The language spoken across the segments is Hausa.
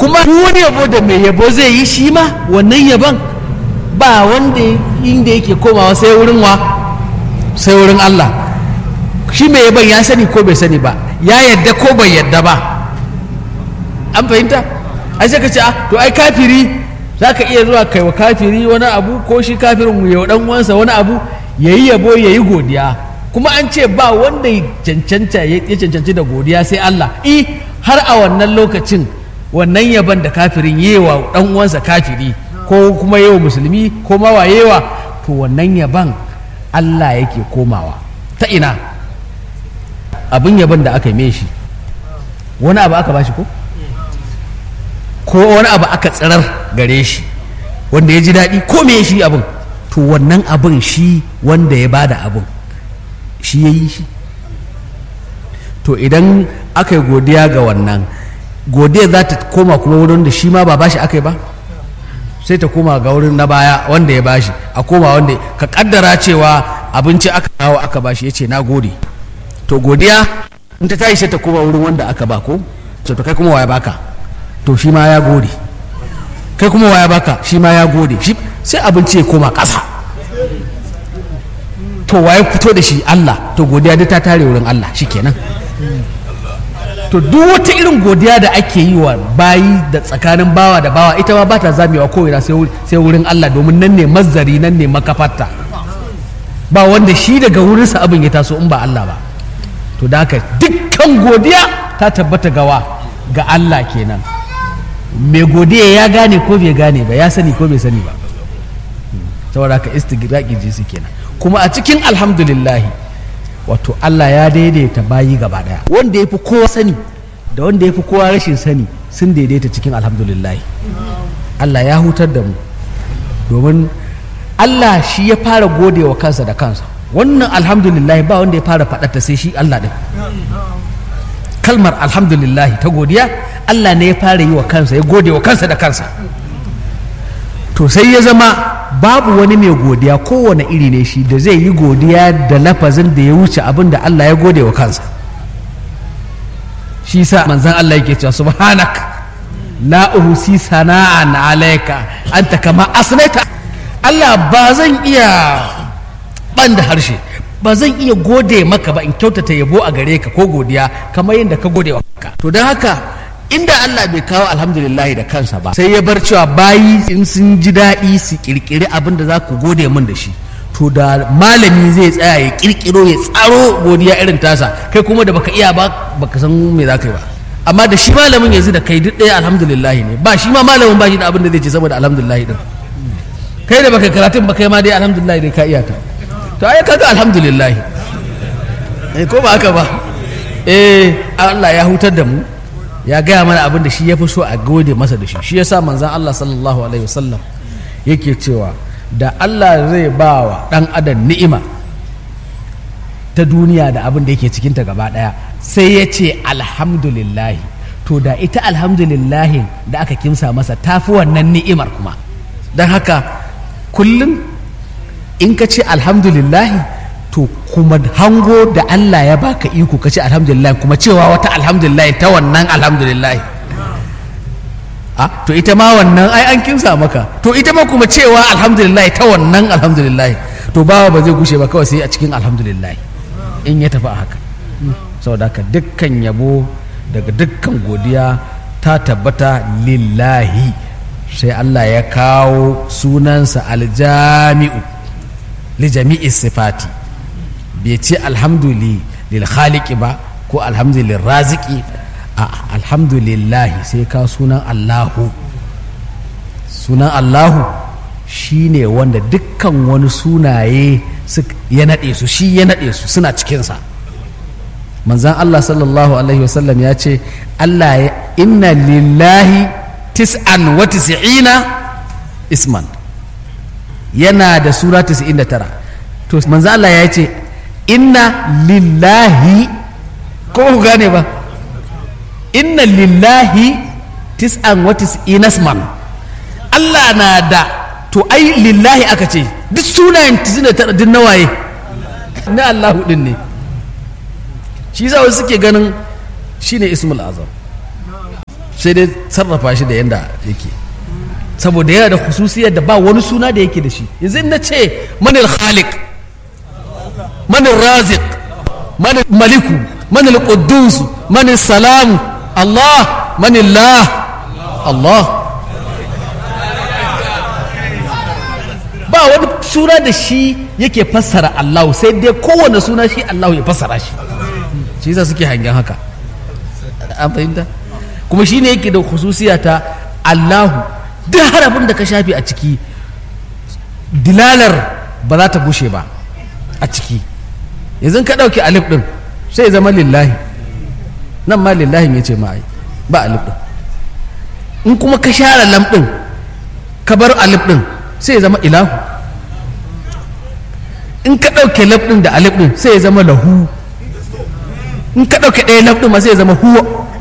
kuma wani yabo da mai yabo zai yi shi ma wannan yabon ba wanda inda yake komawa sai wurin wa sai wurin Allah shi mai yabon ya sani ko bai sani ba ya yadda ko bai yadda ba an fahimta ai sai ka ce to ai kafiri za ka iya zuwa kai wa kafiri wani abu ko shi kafirin ya dan uwansa wani abu ya yi yabo ya yi godiya kuma an ce ba wanda ya cancanta ya cancanci da godiya sai Allah i har a wannan lokacin wannan yaban da kafirin yi wa dan uwansa kafiri ko kuma yi wa musulmi ko ma wayewa to wannan yaban Allah yake komawa ta ina abin yaban da aka yi shi wani abu aka bashi ko ko wani abu aka tsirar gare shi wanda ya ji daɗi ko me shi abin to wannan abin shi wanda ya bada abin shi ya yi shi to idan aka yi godiya ga wannan godiya za ta koma kuma wurin da shi ma ba bashi aka yi ba sai ta koma ga wurin na baya wanda ya bashi a koma wanda ka kaddara cewa abinci aka kawo aka bashi ya ce na gode to godiya in ta tashi sai ta koma wurin wanda aka ba ko to kai kuma waya baka to shi ma ya gode kai kuma waya baka shi ma ya gode shi sai abinci ya koma ƙasa to waye fito da shi Allah to godiya duk ta tare wurin Allah shikenan to duk wata irin godiya da ake yi wa bayi da tsakanin bawa da bawa ita ma ba ta zamewa ko ina sai wurin Allah domin nan ne mazzari nan ne makafarta ba wanda shi daga wurinsa abin ya taso in ba Allah ba to da haka dukkan godiya ta tabbata gawa ga Allah kenan mai godiya ya gane ko bai gane ba ya sani ko bai sani ba saboda haka istigraqi jinsi kenan kuma a cikin alhamdulillahi wato Allah ya daidaita bayi gaba daya wanda ya fi kowa sani da wanda ya fi kowa rashin sani sun daidaita cikin alhamdulillahi Allah ya hutar da mu domin Allah shi ya fara gode wa kansa da kansa wannan alhamdulillahi ba wanda ya fara faɗata sai shi Allah ɗin kalmar alhamdulillahi ta godiya Allah ne ya fara yi wa kansa ya gode wa kansa da kansa to sai ya zama babu wani mai godiya kowane iri ne shi da zai yi godiya da lafazin da ya wuce abin da Allah ya gode wa kansa shi sa manzan Allah yake cewa subhanak la uhsi sana'an alayka anta kama asnaita Allah ba zan iya ban da harshe ba zan iya gode maka ba in kyautata yabo a gare ka ko godiya kamar yadda ka gode wa ka to don haka inda Allah bai kawo alhamdulillahi da kansa ba sai ya bar cewa bayi in sun ji daɗi su kirkiri abin da za ku gode min da shi to da malami zai tsaya ya kirkiro ya tsaro godiya irin tasa kai kuma da baka iya ba baka san me za ka yi ba amma da shi malamin yanzu da kai duk ɗaya alhamdulillahi ne ba shi ma malamin ba shi da abin da zai ce sama da alhamdulillahi din kai da baka karatun ba kai ma dai alhamdulillahi dai ka iya ta to ai kaga alhamdulillahi eh ko ba haka ba eh Allah ya hutar da mu ya gaya mana abin da shi ya fi so a gode masa da shi shi yasa manzan Allah sallallahu alaihi wasallam yake cewa da Allah zai ba wa ɗan adam ni'ima ta duniya da abin da yake cikinta gaba ɗaya sai ya ce alhamdulillahi to da ita alhamdulillahi da aka kimsa masa tafi wannan ni'imar kuma don haka kullum in ka ce alhamdulillahi to kuma hango da Allah ya baka iko ka ce alhamdulillah kuma cewa wata alhamdulillah ta wannan alhamdulillah a to ita ma wannan ai an kimsa maka to ita ma kuma cewa alhamdulillah ta wannan alhamdulillah to bawa ba zai gushe ba kawai sai a cikin alhamdulillah in ya tafi a haka saboda haka dukkan yabo daga dukkan godiya ta tabbata lillahi sai Allah ya kawo sunansa aljami'u li jami'i sifati bai ce alhamduli lil khaliqi ba ko alhamdulillah raziki a alhamdulillahi sai ka sunan allahu sunan allahu shine wanda dukkan wani sunaye ya naɗe su shi ya naɗe su suna cikinsa manzan allah sallallahu alaihi wasallam ya ce allah ya inna lillahi tis'an wa tis'ina isman yana da sura 99 to manzan allah ya ce inna lillahi ko ku gane ba inna lillahi tis'an wa tis'ina isman Allah na da to ai lillahi aka ce duk sunayen tisina tara din nawaye na Allahu din ne shi yasa wasu suke ganin shine ismul azam sai dai sarrafa shi da yanda yake saboda yana da khususiyar da ba wani suna da yake da shi yanzu in na ce manil khaliq manil raziq manil maliku manil quddus manil salam Allah manil la Allah ba wani suna da shi yake fassara Allah sai dai kowane suna shi Allah ya fassara shi shi yasa suke hangen haka an fahimta kuma shi ne yake da khususiya ta Allahu duk harafin da ka shafi a ciki dilalar ba za ta gushe ba a ciki yanzu ka ɗauki alif ɗin sai zama lillahi nan ma lillahi ya ce ma'ai ba alif ɗin in kuma ka share lam ɗin ka bar alif ɗin sai ya zama ilahu in ka ɗauke lam ɗin da alif ɗin sai ya zama lahu in ka ɗauke ɗaya lam ɗin ma sai ya zama huwa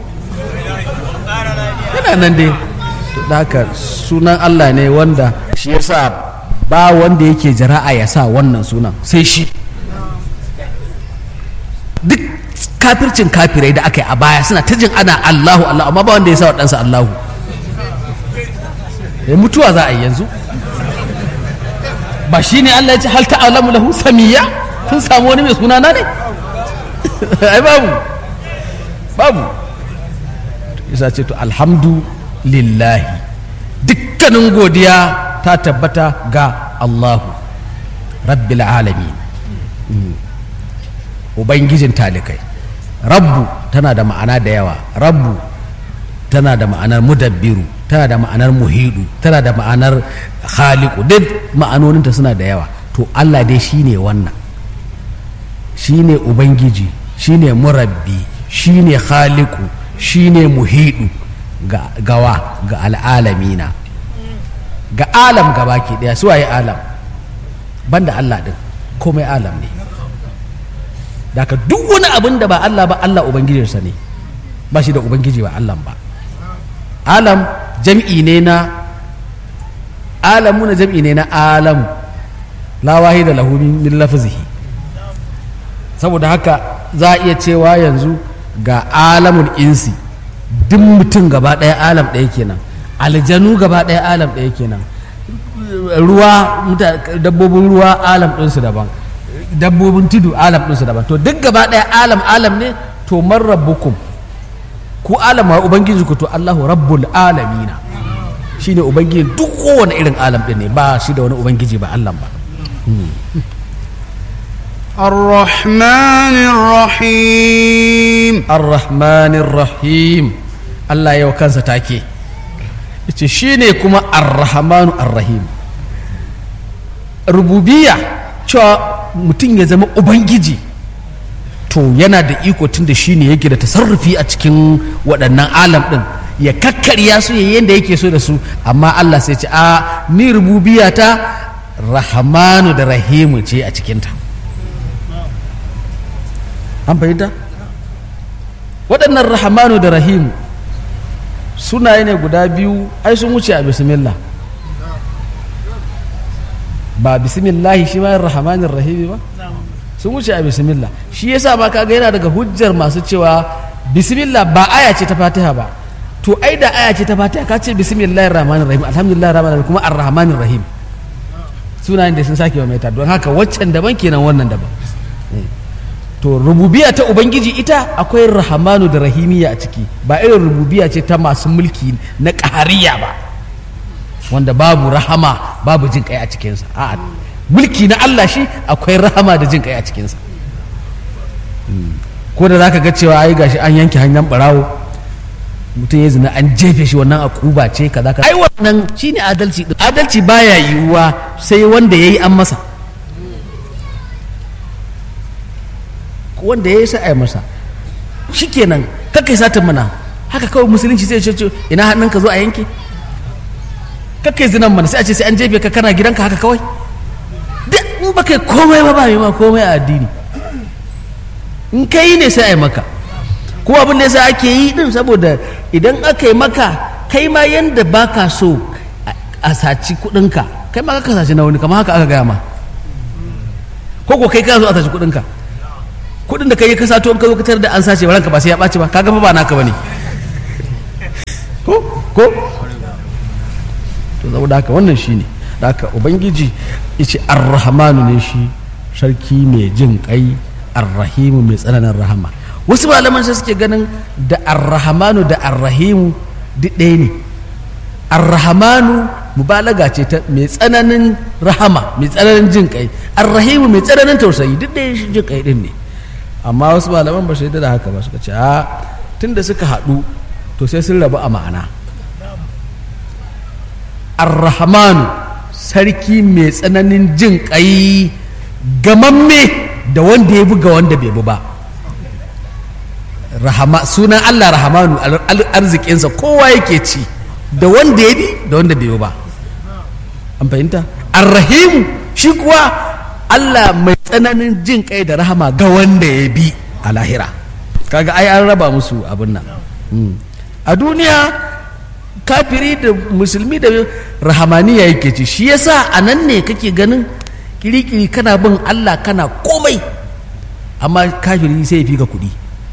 yana nan dai da haka sunan Allah ne wanda shi yasa ba wanda yake jara'a ya sa wannan sunan sai shi duk kafircin kafirai da aka yi a baya suna ta jin ana Allahu Allah amma ba wanda ya sa waɗansa Allahu ya mutuwa za a yi yanzu ba shi ne Allah ya ce hal ta'alamu lahu samiyya kun samu wani mai sunana ne ai babu babu isa ce to alhamdulillahi dukkanin godiya ta tabbata ga Allahu rabbil alamin ubangijin talikai rabbu tana da ma'ana da yawa rabbu tana da ma'anar mudabbiru tana da ma'anar muhidu tana da ma'anar khaliku duk ma'anoninta suna da yawa to Allah dai shine wannan shine ubangiji shine murabbi shine khaliku shine muhidu ga gawa ga al'alamina ga alam gaba ke daya su waye alam banda Allah din komai alam ne daga duk wani abin da ba Allah ba Allah ubangijinsa ne ba shi da ubangiji ba Allah ba alam jam'i ne na alamu na jam'i ne na alam la wahida lahu min lafzihi saboda haka za a iya cewa yanzu ga alamun insi duk mutum gaba ɗaya alam ɗaya kenan aljanu gaba ɗaya alam ɗaya kenan ruwa dabbobin ruwa alam ɗinsu daban dabbobin tudu alam ɗinsu daban to duk gaba ɗaya alam alam ne to man rabbukum ku alam wa ubangiji ku to Allahu rabbul alamina shine ubangiji duk kowane irin alam ɗin ne ba shi da wani ubangiji ba Allah ba الرحمن الرحيم ar-rahmanir rahim Allah yau kansa take yace shine kuma ar-rahmanu ar-rahim rububiyya cewa mutum ya zama ubangiji to yana da iko tun da shine yake da tasarrufi a cikin waɗannan alam ɗin ya kakkarya su yayin yadda yake so da su amma Allah sai ce a ni rububiyya ta rahmanu da rahimu ce a cikinta an fahimta waɗannan rahamanu da rahimu sunaye ne guda biyu ai sun wuce a bismillah ba bismillahi shi ma rahamanin rahimi ba sun wuce a bismillah shi yasa ma kaga yana daga hujjar masu cewa bismillah ba aya ce ta fatiha ba to ai da aya ce ta fatiha ka ce bismillahir rahmanir rahim alhamdulillah rahmanir rahim kuma arrahmanir rahim sunayen da sun sake wa mai don haka waccan daban kenan wannan daban to rububiya ta ubangiji ita akwai rahamanu da rahimiya a ciki ba irin rububiya ce ta masu mulki na ƙahariya ba wanda babu rahama babu jin kai a cikinsa a mulki na Allah shi akwai rahama da jin kai a cikinsa ko da zaka ga cewa ai gashi an yanke hanyar barawo mutum ya zina an jefe shi wannan akuba ce kaza kaza ai wannan shine adalci adalci baya yiwuwa sai wanda yayi an masa wanda ya yi sa masa shikenan kakai satan mana haka kawai musulunci sai ce ina hannun ka zo a yanke kakai zinan mana sai a ce sai an jefe ka kana gidanka haka kawai duk in ba kai komai ba ba ma komai a addini in ka yi ne sai a yi maka kuma abin da yasa ake yi din saboda idan aka yi maka kai ma yanda baka so a saci kudinka kai ma ka saci na wani kamar haka aka gaya ma ko ko kai ka zo a saci kudinka kudin da kai ka sato in ka zo ka da an sace ranka ba sai ya ɓaci ba kaga fa ba naka bane ko ko to saboda haka wannan shine da haka ubangiji yace ar-rahmanu ne shi sarki mai jin kai ar-rahimu mai tsananin rahama wasu malaman sai suke ganin da ar-rahmanu da ar-rahimu duk ɗaya ne ar-rahmanu mubalaga ce ta mai tsananin rahama mai tsananin jin kai ar-rahimu mai tsananin tausayi duk ɗaya shi jin kai din ne amma wasu malaman ba su yadda da haka ba suka ce a tunda suka haɗu to sai sun rabu a ma'ana ar-rahmanu sarki mai tsananin jin ƙai gamamme da wanda ya buga wanda bai bi ba rahama sunan Allah rahamanu arzikinsa kowa yake ci da wanda ya bi da wanda bai bi ba an fahimta ar-rahimu shi kuwa Allah mai tsananin jin kai da rahama ga wanda ya bi a lahira kaga ai an raba musu abin nan a duniya kafiri da musulmi da rahamaniya yake ci shi yasa a nan ne kake ganin kirikiri kana bin Allah kana komai amma kafiri sai ya fi ka kuɗi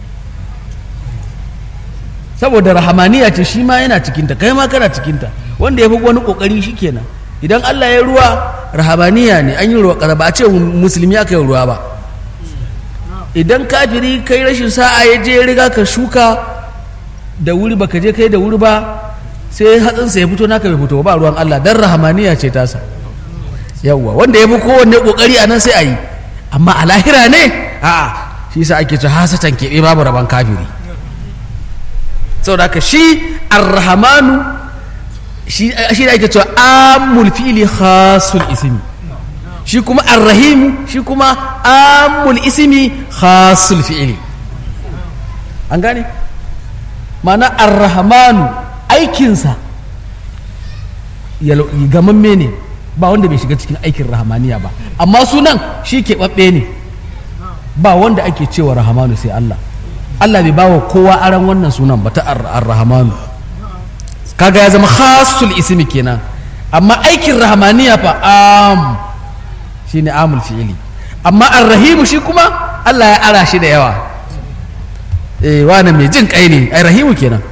saboda rahamaniya ce shi ma yana cikinta kai ma kana cikinta wanda ya fi wani ƙoƙari shi kenan idan Allah ya ruwa rahamaniya ne an yi ruwa ƙasa ba a ce musulmi aka yi ruwa ba idan kafiri kai rashin sa'a ya je riga ka shuka da wuri baka je kai da wuri ba sai hatsinsa ya fito naka bai fito ba ruwan Allah dan rahamaniya ce tasa yawwa wanda ya fi kowanne kokari a nan sai a yi amma a lahira ne a'a shi sa ake ce hasatan keɓe babu rabon kafiri saboda haka shi arrahmanu shi da ake cewa amul fi'li khasul ismi shi kuma arrahimu shi kuma amul ismi khasul fi'li an gane ma'ana arrahmanu aikinsa gamamme ne ba wanda bai shiga cikin aikin rahamaniya ba amma sunan shi keɓaɓɓe ne ba wanda ake cewa rahamanu sai Allah Allah bai bawa kowa aran wannan sunan ba ta ar-rahamanu kaga ya zama khasul ismi kenan amma aikin rahamaniya fa am shine amul fi'ili amma ar-rahimu shi kuma Allah ya ara shi da yawa eh wani mai jin kai ne ai rahimu kenan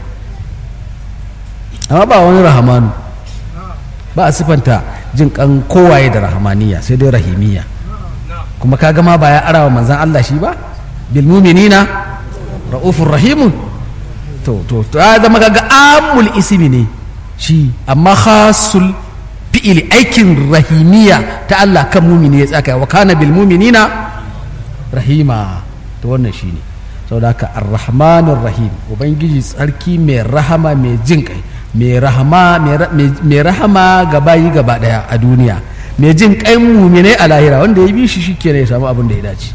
amma ba wani rahamanu ba a sifanta jin kan kowaye da rahamaniya sai dai rahimiya kuma kaga ma ba ya arawa manzan Allah shi ba bil mu'minina ra'ufur rahimun to to to ya zama kaga amul ismi ne shi amma khasul fi'ili aikin rahimiya ta Allah kan mumini ya tsaka wa kana bil mu'minina rahima to wannan shine saboda haka ar-rahmanur rahim ubangiji tsarki mai rahama mai jin kai mai rahama mai rahama ga bayi gaba daya a duniya mai jin kai muminai a lahira wanda ya bi shi shikenan ya samu abin da ya dace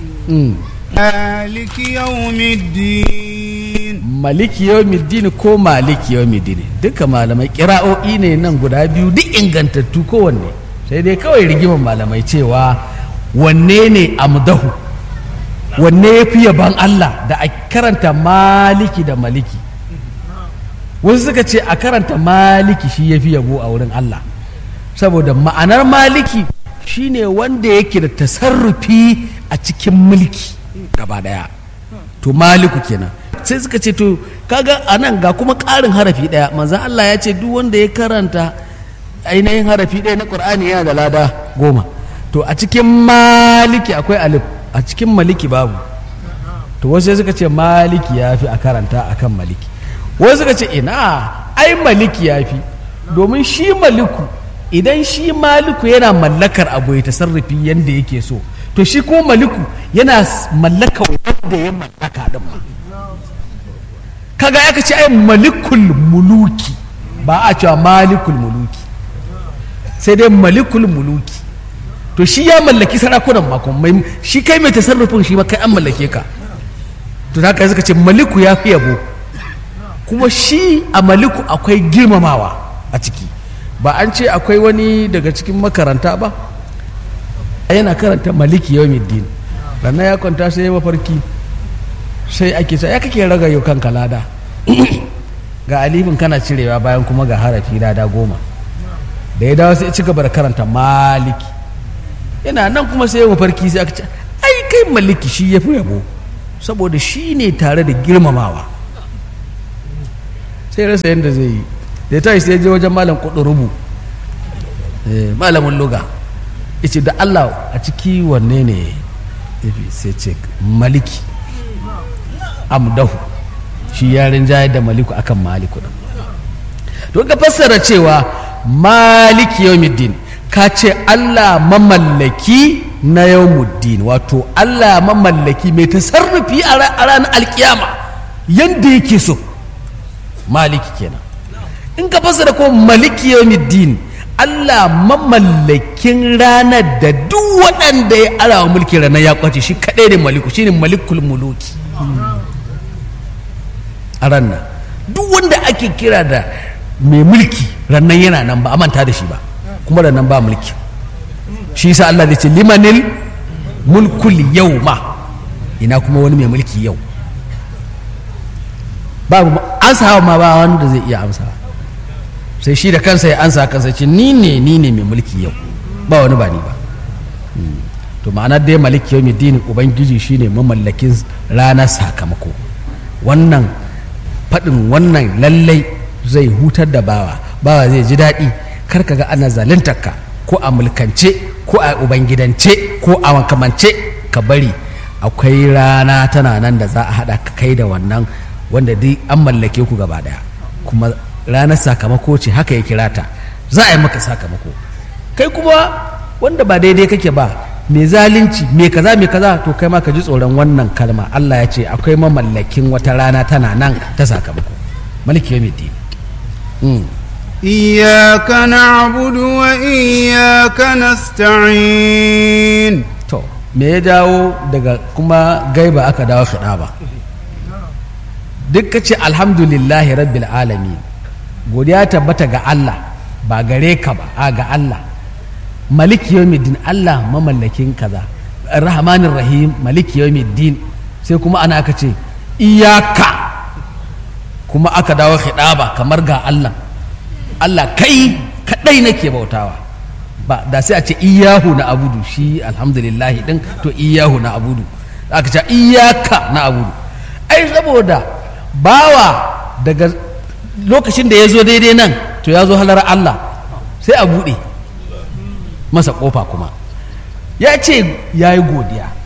maliki yawmiddin maliki yawmiddin ko maliki yawmiddin duka malamai kira'o'i ne nan guda biyu duk ingantattu kowanne sai dai kawai rigiman malamai cewa wanne ne amdahu wanne ya fi yaban Allah da a karanta maliki da maliki wasu suka ce a karanta maliki shi ya fi yabo a wurin Allah saboda ma'anar maliki shine wanda yake da tasarrufi a cikin mulki gaba daya to maliku kenan sai suka ce to kaga a nan ga kuma ƙarin harafi ɗaya manzan Allah ya ce duk wanda ya karanta ainihin harafi ɗaya na ƙur'ani yana da lada goma to a cikin maliki akwai alif a cikin maliki babu to wasu sai suka ce maliki ya fi a karanta akan maliki wasu suka ce ina ai maliki ya fi domin shi maliku idan shi maliku yana mallakar abu ya tasarrufi yadda yake so to shi ko maliku yana mallaka wanda ya mallaka din ma kaga aka ce ai malikul muluki ba a cewa malikul muluki sai dai malikul muluki to shi ya mallaki sarakunan makon mai shi kai mai tasarrufin shi ma kai an mallake ka to haka suka ce maliku ya fi yabo kuma shi a maliku akwai girmamawa a ciki ba an ce akwai wani daga cikin makaranta ba yana karanta maliki yau middin sannan ya kwanta sai ya mafarki sai ake sa ya kake raga yau kanka lada ga alifin kana cirewa bayan kuma ga harafi lada goma da ya dawo sai ci gaba da karanta maliki yana nan kuma sai ya mafarki sai aka ce ai kai maliki shi ya fi yabo saboda shi ne tare da girmamawa sai rasa yadda zai yi da ta sai je wajen malam kudurubu malamin luga yace da Allah a ciki wanne ne yafi sai ce maliki amdahu shi yarin jayar da maliku akan maliku din to ka fassara cewa maliki yawmiddin ka ce Allah mamallaki na yawmuddin wato Allah mamallaki mai tasarrufi a ranar alkiyama yadda yake so maliki kenan in ka fassara ko maliki yawmiddin Allah mamallakin ranar da duk waɗanda ya arawa mulki ranar ya kwace shi kaɗai da maliku shine malikul muluki a ranar duk wanda ake kira da mai mulki rannan yana nan ba a manta da shi ba kuma rannan ba mulki shi yasa Allah zai ce limanil mulkul yau ma ina kuma wani mai mulki yau babu ansa ma ba wanda zai iya amsa sai shi da kansa ya ansa kansa ce ni ne ni ne mai mulki yau ba wani ba ni ba to ma'ana dai maliki yau dini ubangiji shine mamallakin ranar sakamako wannan faɗin wannan lallai zai hutar da bawa bawa zai ji daɗi kar ka ga ana zaluntarka ko a mulkance ko a ubangidance ko a makamance ka bari akwai rana tana nan da za a haɗa ka kai da wannan wanda duk an mallake ku gaba ɗaya kuma ranar sakamako ce haka ya kira ta za a yi maka sakamako kai kuma wanda ba daidai kake ba mai zalunci mai kaza mai kaza to kai ma ka ji tsoron wannan kalma Allah ya ce akwai mamallakin wata rana tana nan ta sakamako maliki yawmiddin إياك نعبد وإياك نستعين to me ya dawo daga kuma gaiba aka dawo fiɗa ba duk ka ce alhamdulillahi rabbil alamin godiya tabbata ga Allah ba gare ka ba a ga Allah maliki yawmiddin Allah mamallakin kaza rahmanir rahim maliki yawmiddin sai kuma ana aka ce iyaka kuma aka dawo khidaba kamar ga Allah Allah kai kadai nake bautawa ba da sai a ce iyahu na abudu shi alhamdulillah din to iyahu na abudu aka ce iyaka na abudu ai saboda bawa daga lokacin da ya zo daidai nan to ya zo halar Allah sai a buɗe masa ƙofa kuma ya ce ya yi godiya